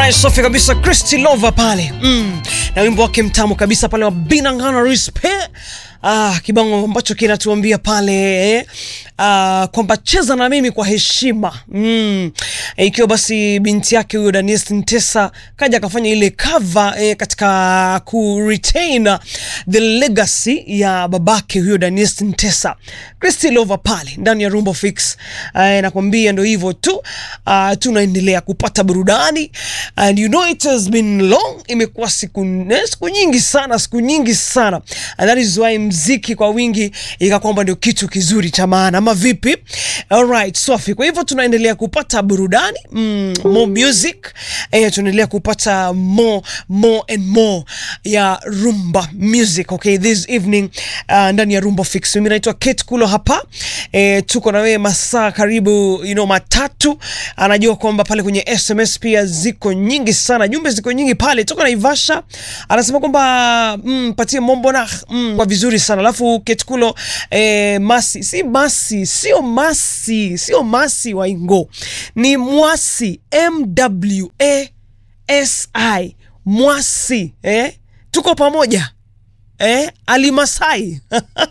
Alright, safi kabisa Christy Lova pale mm. na wimbo wake mtamu kabisa pale wa Binangana Respect ah, kibango ambacho kinatuambia pale eh, ah, kwamba cheza na mimi kwa heshima mm. Eh, ikiwa basi binti yake huyo Daniel Ntesa kaja akafanya ile cover eh, katika ku retain the legacy ya babake huyo Daniel Ntesa Christy Lova pale ndani ya Rumba Fix eh, nakwambia ndo hivyo tu ah, tunaendelea kupata burudani and you know it has been long imekuwa siku, eh, siku nyingi sana siku nyingi sana and that is why mziki kwa wingi ika kwamba ndio kitu kizuri cha maana ama vipi alright safi kwa hivyo tunaendelea kupata burudani mm, more music eh, tunaendelea kupata more more and more ya rumba music okay this evening uh, ndani ya rumba fix mimi naitwa Kate Kulo hapa eh, tuko na wewe masaa karibu you know matatu anajua kwamba pale kwenye SMS pia ziko nyingi sana jumbe ziko nyingi pale toka na Ivasha anasema kwamba mm, patie mombo na mm, kwa vizuri sana alafu Ketkulo eh, masi si masi sio masi sio masi wa Ingo ni mwasi MWA SI mwasi eh? tuko pamoja eh? alimasai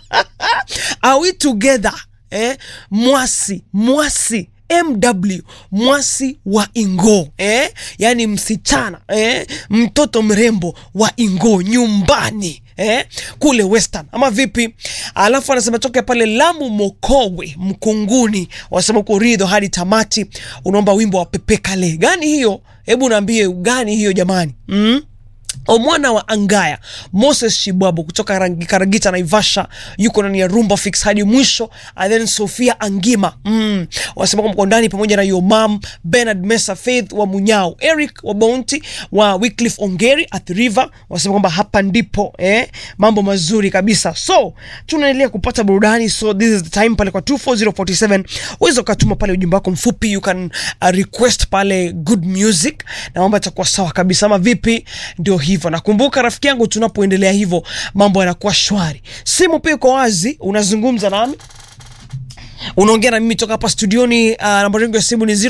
are we together eh? mwasi mwasi mw mwasi wa ingo eh? yaani msichana eh? mtoto mrembo wa ingo nyumbani eh? kule western ama vipi alafu anasema toke pale lamu mokowe mkunguni wanasema uko ridho hadi tamati unaomba wimbo wa pepekale gani hiyo hebu naambie gani hiyo jamani mm? omwana wa angaya moses shibwabo kutoka Rangi- karagita naivasha yuko ndani ya rumba fix hadi mwisho and then sofia angima mm. wanasema kwamba kwa ndani pamoja na yomam benard mesa faith wa munyao eric wa bounty wa wycliffe ongeri at river wanasema kwamba hapa ndipo eh, mambo mazuri kabisa so tunaendelea kupata burudani so this is the time pale kwa 24047 uweza ukatuma pale ujumbe wako mfupi you can uh, request pale good music na mambo yatakuwa sawa kabisa ama vipi ndio hivyo nakumbuka rafiki yangu tunapoendelea hivyo mambo yanakuwa shwari simu pia iko wazi unazungumza nami unaongea na mimi toka hapa studioni uh, nambari yangu ya simu ni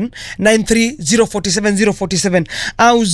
0793047047 au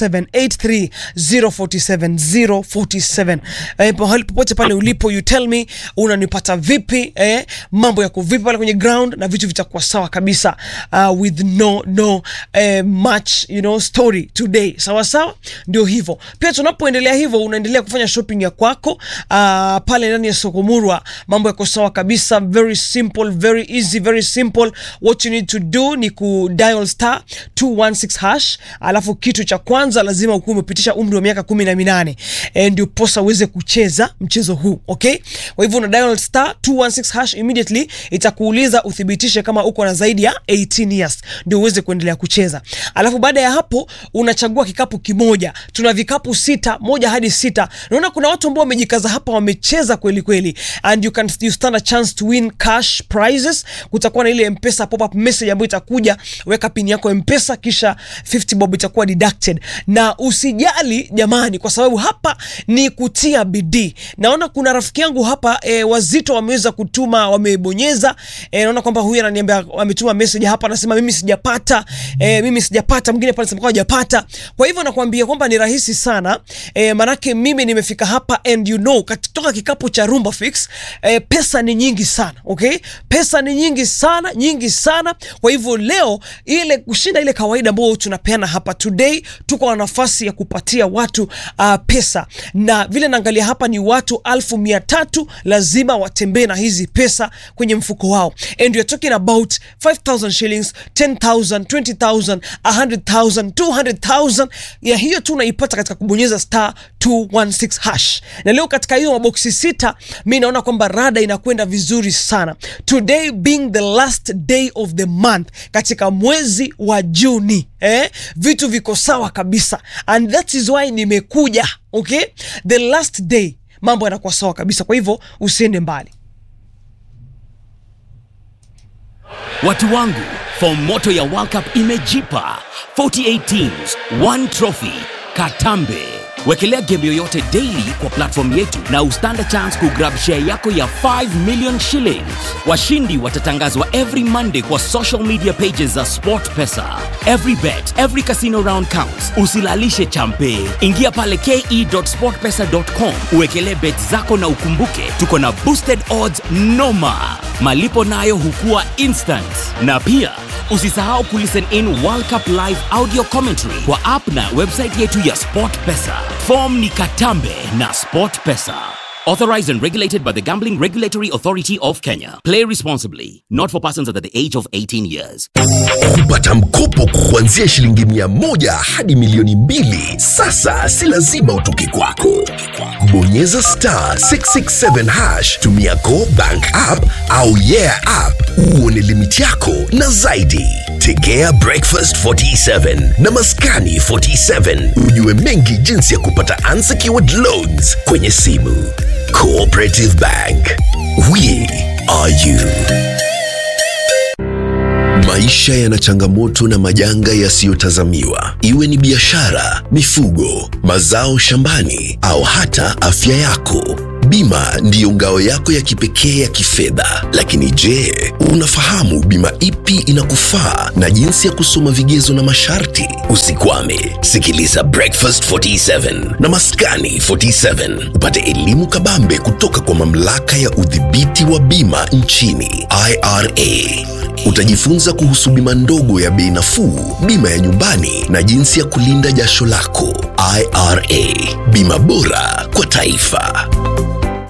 0783047047 eh, pahali popote pale ulipo you tell me unanipata vipi eh, mambo yako vipi pale kwenye ground na vitu vitakuwa sawa kabisa uh, with no no eh, much you know story today sawa sawa ndio hivyo pia tunapoendelea hivyo unaendelea kufanya shopping ya kwako uh, pale ndani ya soko murwa mambo yako sawa kabisa very simple very easy very simple what you need to do ni ku dial star 216 hash alafu kitu cha kwanza lazima ukuwa umepitisha umri wa miaka kumi na minane e, ndio posa uweze kucheza mchezo huu okay kwa hivyo una dial star 216 hash immediately itakuuliza uthibitishe kama uko na zaidi ya 18 years ndio uweze kuendelea kucheza alafu baada ya hapo unachagua kikapu kimoja tuna vikapu sita moja hadi sita naona kuna watu ambao wamejikaza hapa wamecheza kweli kweli and you can you stand a chance to win cash prizes kutakuwa na ile mpesa pop up message ambayo itakuja weka pin yako mpesa kisha 50 bob itakuwa deducted na usijali jamani kwa sababu hapa ni kutia bidii naona kuna rafiki yangu hapa e, wazito wameweza kutuma wamebonyeza e, naona kwamba huyu ananiambia ametuma message hapa anasema mimi sijapata e, mimi sijapata mwingine pale anasema kwamba hajapata kwa hivyo nakwambia kwamba ni rahisi sana e, manake mimi nimefika hapa and you know kutoka kikapu cha rumba fix e, pesa ni nyingi sana okay pesa ni nyingi sana nyingi sana kwa hivyo leo ile kushinda ile kawaida ambayo tunapeana hapa today tuko na nafasi ya kupatia watu uh, pesa na vile naangalia hapa ni watu alfu mia tatu lazima watembee na hizi pesa kwenye mfuko wao and you're talking about 5000 shillings 10000 20000 100000 200000 ya hiyo tu unaipata katika kubonyeza star 216 hash na leo katika hiyo maboksi sita mi naona kwamba rada inakwenda vizuri sana today being the last day of the month katika mwezi wa juni eh, vitu viko sawa kabisa and that is why nimekuja okay the last day mambo yanakuwa sawa kabisa kwa hivyo usiende mbali Watu wangu, fomu moto ya World Cup imejipa 48 teams, one trophy. Katambe Wekelea game yoyote daily kwa platform yetu na ustand chance kugrab share yako ya 5 million shillings. Washindi watatangazwa every Monday kwa social media pages za SportPesa. Every bet, every casino round counts. Usilalishe champe. Ingia pale ke.sportpesa.com uwekelee bet zako na ukumbuke tuko na boosted odds noma. Malipo nayo hukua instant. Na pia usisahau kulisten in World Cup live audio commentary kwa app na website yetu ya SportPesa. Form ni Katambe na SportPesa. Authorized and regulated by the Gambling Regulatory Authority of Kenya. Play responsibly. Not for persons under the age of 18 years. kupata mkopo kuanzia shilingi mia moja hadi milioni mbili sasa si lazima utoke kwako bonyeza star 667 hash tumia go bank app au yeah app uone limiti yako na zaidi tegea breakfast 47 na maskani 47 ujue mengi jinsi ya kupata unsecured loans kwenye simu cooperative bank we are you Maisha yana changamoto na majanga yasiyotazamiwa, iwe ni biashara, mifugo, mazao shambani au hata afya yako. Bima ndiyo ngao yako ya kipekee ya kifedha. Lakini je, unafahamu bima ipi inakufaa na jinsi ya kusoma vigezo na masharti? Usikwame, sikiliza Breakfast 47 na Maskani 47 upate elimu kabambe kutoka kwa mamlaka ya udhibiti wa bima nchini IRA. Utajifunza kuhusu bima ndogo ya bei nafuu, bima ya nyumbani na jinsi ya kulinda jasho lako. IRA, bima bora kwa taifa.